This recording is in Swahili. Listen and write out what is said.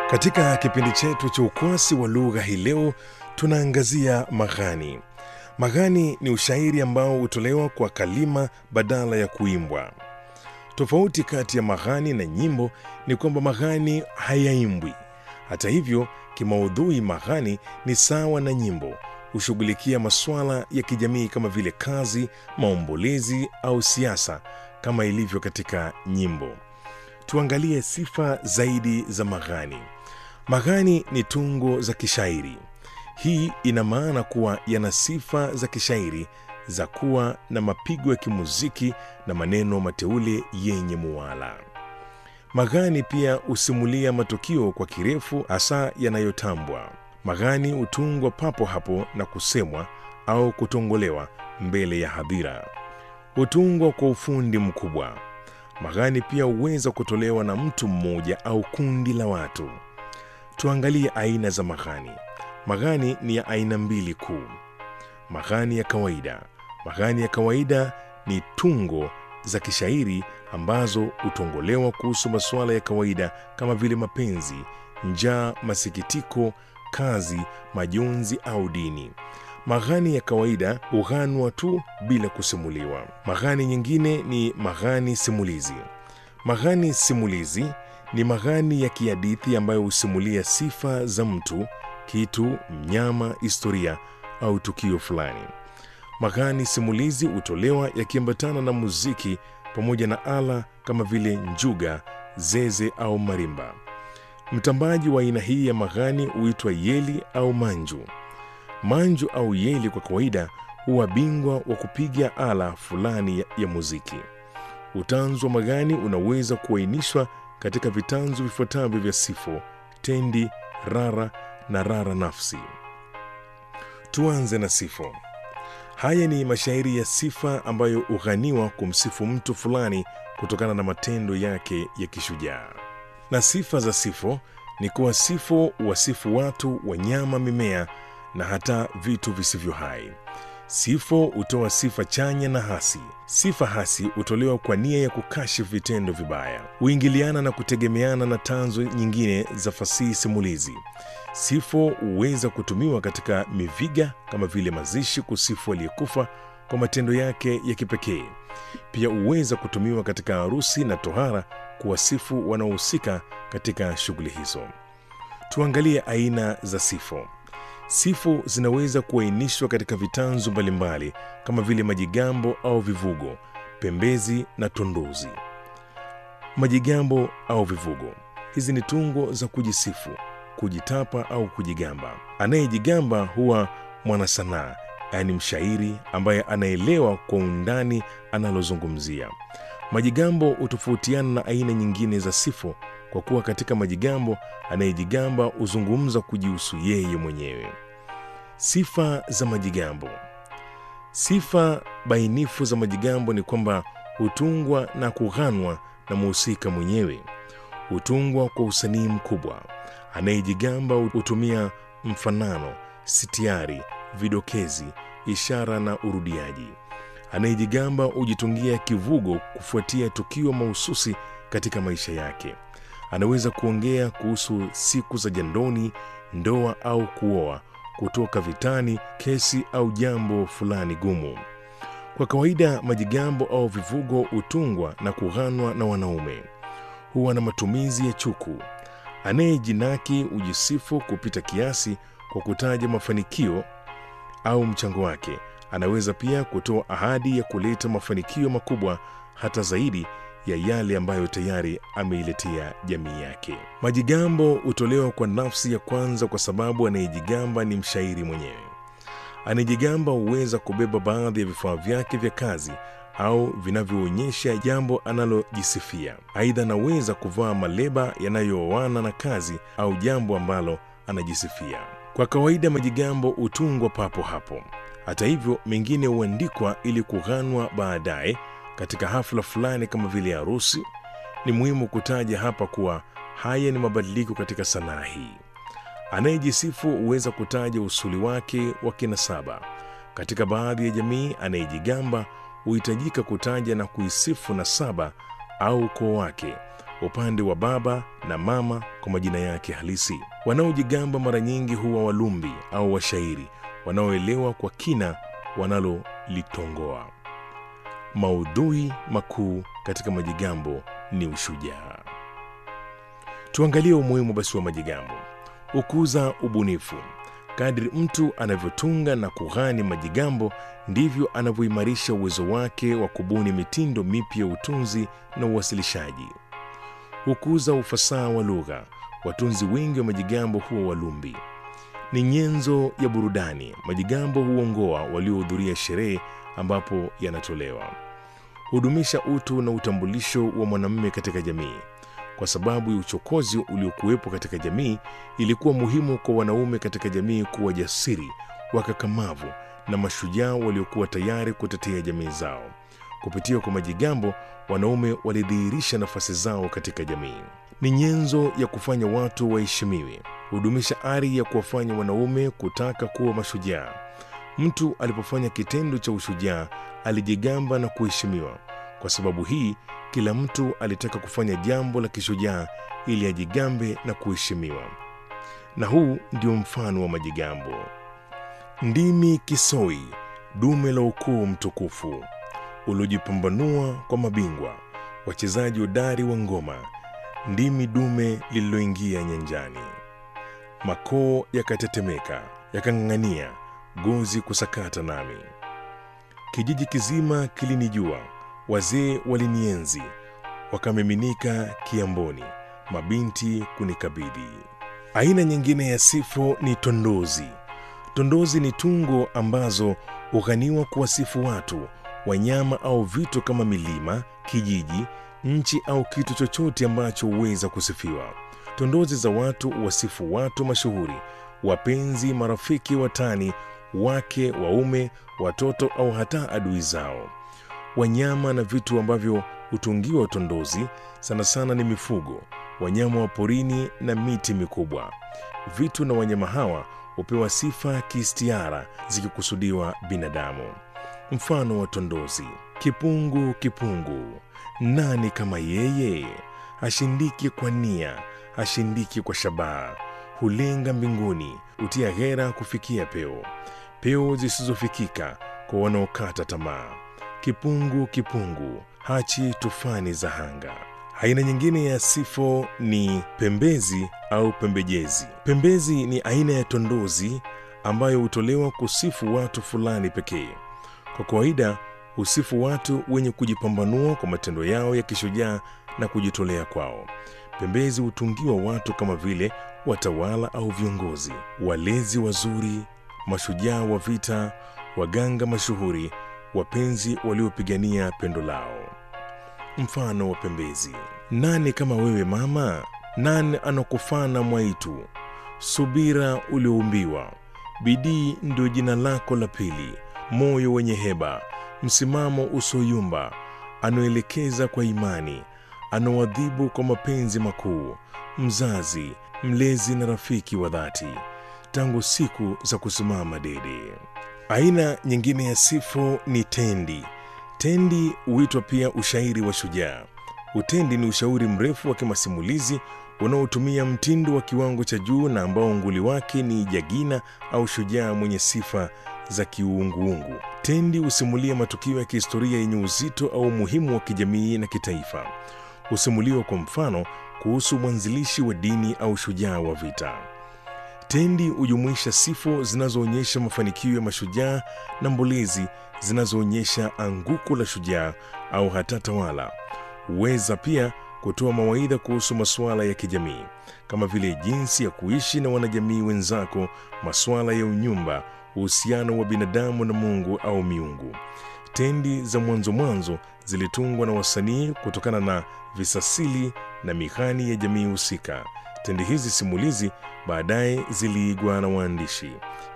Katika kipindi chetu cha ukwasi wa lugha hii leo tunaangazia maghani. Maghani ni ushairi ambao hutolewa kwa kalima badala ya kuimbwa. Tofauti kati ya maghani na nyimbo ni kwamba maghani hayaimbwi. Hata hivyo, kimaudhui maghani ni sawa na nyimbo, hushughulikia masuala ya kijamii kama vile kazi, maombolezi au siasa kama ilivyo katika nyimbo. Tuangalie sifa zaidi za maghani. Maghani ni tungo za kishairi. Hii ina maana kuwa yana sifa za kishairi za kuwa na mapigo ya kimuziki na maneno mateule yenye muwala. Maghani pia husimulia matukio kwa kirefu, hasa yanayotambwa. Maghani hutungwa papo hapo na kusemwa au kutongolewa mbele ya hadhira. Hutungwa kwa ufundi mkubwa. Maghani pia huweza kutolewa na mtu mmoja au kundi la watu. Tuangalie aina za maghani. Maghani ni ya aina mbili kuu. Maghani ya kawaida. Maghani ya kawaida ni tungo za kishairi ambazo hutongolewa kuhusu masuala ya kawaida kama vile mapenzi, njaa, masikitiko, kazi, majonzi au dini. Maghani ya kawaida hughanwa tu bila kusimuliwa. Maghani nyingine ni maghani simulizi. Maghani simulizi ni maghani ya kihadithi ambayo husimulia sifa za mtu, kitu, mnyama, historia au tukio fulani. Maghani simulizi hutolewa yakiambatana na muziki pamoja na ala kama vile njuga, zeze au marimba. Mtambaji wa aina hii ya maghani huitwa yeli au manju. Manju au yeli kwa kawaida huwa bingwa wa kupiga ala fulani ya, ya muziki. Utanzu wa maghani unaweza kuainishwa katika vitanzu vifuatavyo vya sifo, tendi, rara na rara nafsi. Tuanze na sifo. Haya ni mashairi ya sifa ambayo hughaniwa kumsifu mtu fulani kutokana na matendo yake ya kishujaa. Na sifa za sifo ni kuwa sifo wasifu watu, wanyama, mimea na hata vitu visivyo hai. Sifo hutoa sifa chanya na hasi. Sifa hasi hutolewa kwa nia ya kukashifu vitendo vibaya, huingiliana na kutegemeana na tanzo nyingine za fasihi simulizi. Sifo huweza kutumiwa katika miviga kama vile mazishi, kusifu aliyekufa kwa matendo yake ya kipekee. Pia huweza kutumiwa katika harusi na tohara, kuwasifu wanaohusika katika shughuli hizo. Tuangalie aina za sifo. Sifu zinaweza kuainishwa katika vitanzu mbalimbali kama vile majigambo au vivugo, pembezi na tondozi. Majigambo au vivugo, hizi ni tungo za kujisifu, kujitapa au kujigamba. Anayejigamba huwa mwanasanaa, yaani mshairi ambaye anaelewa kwa undani analozungumzia. Majigambo hutofautiana na aina nyingine za sifu kwa kuwa katika majigambo anayejigamba huzungumza kujihusu yeye mwenyewe. Sifa za majigambo. Sifa bainifu za majigambo ni kwamba hutungwa na kughanwa na mhusika mwenyewe, hutungwa kwa usanii mkubwa. Anayejigamba hutumia mfanano, sitiari, vidokezi, ishara na urudiaji. Anayejigamba hujitungia kivugo kufuatia tukio mahususi katika maisha yake. Anaweza kuongea kuhusu siku za jandoni, ndoa au kuoa, kutoka vitani, kesi au jambo fulani gumu. Kwa kawaida, majigambo au vivugo hutungwa na kughanwa na wanaume. Huwa na matumizi ya chuku. Anayejinaki hujisifu kupita kiasi kwa kutaja mafanikio au mchango wake. Anaweza pia kutoa ahadi ya kuleta mafanikio makubwa hata zaidi ya yale ambayo tayari ameiletea jamii yake. Majigambo hutolewa kwa nafsi ya kwanza kwa sababu anayejigamba ni mshairi mwenyewe. Anayejigamba huweza kubeba baadhi ya vifaa vyake vya kazi au vinavyoonyesha jambo analojisifia. Aidha, anaweza kuvaa maleba yanayooana na kazi au jambo ambalo anajisifia. Kwa kawaida, majigambo hutungwa papo hapo. Hata hivyo, mengine huandikwa ili kughanwa baadaye katika hafla fulani kama vile harusi. Ni muhimu kutaja hapa kuwa haya ni mabadiliko katika sanaa hii. Anayejisifu huweza kutaja usuli wake wa kinasaba. Katika baadhi ya jamii, anayejigamba huhitajika kutaja na kuisifu nasaba au ukoo wake. upande wa baba na mama kwa majina yake halisi. Wanaojigamba mara nyingi huwa walumbi au washairi wanaoelewa kwa kina wanalolitongoa. Maudhui makuu katika majigambo ni ushujaa. Tuangalie umuhimu basi wa majigambo. Hukuza ubunifu. Kadri mtu anavyotunga na kughani majigambo, ndivyo anavyoimarisha uwezo wake wa kubuni mitindo mipya ya utunzi na uwasilishaji. Hukuza ufasaha wa lugha. Watunzi wengi wa majigambo huwa walumbi. Ni nyenzo ya burudani. Majigambo huongoa waliohudhuria sherehe ambapo yanatolewa. Hudumisha utu na utambulisho wa mwanamume katika jamii. Kwa sababu ya uchokozi uliokuwepo katika jamii, ilikuwa muhimu kwa wanaume katika jamii kuwa jasiri, wakakamavu na mashujaa waliokuwa tayari kutetea jamii zao. Kupitia kwa majigambo, wanaume walidhihirisha nafasi zao katika jamii. Ni nyenzo ya kufanya watu waheshimiwe. Hudumisha ari ya kuwafanya wanaume kutaka kuwa mashujaa. Mtu alipofanya kitendo cha ushujaa, alijigamba na kuheshimiwa. Kwa sababu hii, kila mtu alitaka kufanya jambo la kishujaa ili ajigambe na kuheshimiwa. Na huu ndio mfano wa majigambo. Ndimi Kisoi, dume la ukoo mtukufu uliojipambanua kwa mabingwa, wachezaji hodari wa ngoma. Ndimi dume lililoingia nyanjani, makoo yakatetemeka, yakang'ang'ania gozi kusakata nami. Kijiji kizima kilinijua, wazee walinienzi, wakamiminika kiamboni, mabinti kunikabidhi. Aina nyingine ya sifu ni tondozi. Tondozi ni tungo ambazo hughaniwa kuwasifu watu, wanyama au vitu kama milima, kijiji, nchi au kitu chochote ambacho huweza kusifiwa. Tondozi za watu huwasifu watu mashuhuri, wapenzi, marafiki, watani, wake, waume, watoto au hata adui zao. Wanyama na vitu ambavyo hutungiwa tondozi sana sana ni mifugo, wanyama wa porini na miti mikubwa. Vitu na wanyama hawa hupewa sifa kiistiara zikikusudiwa binadamu. Mfano wa tondozi: kipungu, kipungu, nani kama yeye? Hashindiki kwa nia, hashindiki kwa shabaha, hulenga mbinguni, hutia ghera kufikia peo, peo zisizofikika kwa wanaokata tamaa. Kipungu, kipungu, hachi tufani za hanga. Aina nyingine ya sifo ni pembezi au pembejezi. Pembezi ni aina ya tondozi ambayo hutolewa kusifu watu fulani pekee. Kwa kawaida husifu watu wenye kujipambanua kwa matendo yao ya kishujaa na kujitolea kwao. Pembezi hutungiwa watu kama vile watawala au viongozi, walezi wazuri, mashujaa wa vita, waganga mashuhuri, wapenzi waliopigania pendo lao. Mfano wa pembezi: nani kama wewe mama? Nani anakufana mwaitu? Subira ulioumbiwa, bidii ndio jina lako la pili, moyo wenye heba, msimamo usoyumba, anaoelekeza kwa imani, anaoadhibu kwa mapenzi makuu, mzazi, mlezi na rafiki wa dhati, tangu siku za kusimama dede. Aina nyingine ya sifu ni tendi. Tendi huitwa pia ushairi wa shujaa. Utendi ni ushauri mrefu wa kimasimulizi unaotumia mtindo wa kiwango cha juu na ambao nguli wake ni jagina au shujaa mwenye sifa za kiuunguungu. Tendi husimulia matukio ya kihistoria yenye uzito au umuhimu wa kijamii na kitaifa. Husimuliwa kwa mfano kuhusu mwanzilishi wa dini au shujaa wa vita. Tendi hujumuisha sifu zinazoonyesha mafanikio ya mashujaa na mbolezi zinazoonyesha anguko la shujaa au hata tawala. Huweza pia kutoa mawaidha kuhusu masuala ya kijamii kama vile jinsi ya kuishi na wanajamii wenzako, masuala ya unyumba, uhusiano wa binadamu na Mungu au miungu. Tendi za mwanzo mwanzo zilitungwa na wasanii kutokana na visasili na mihani ya jamii husika. Tendi hizi simulizi baadaye ziliigwa na waandishi.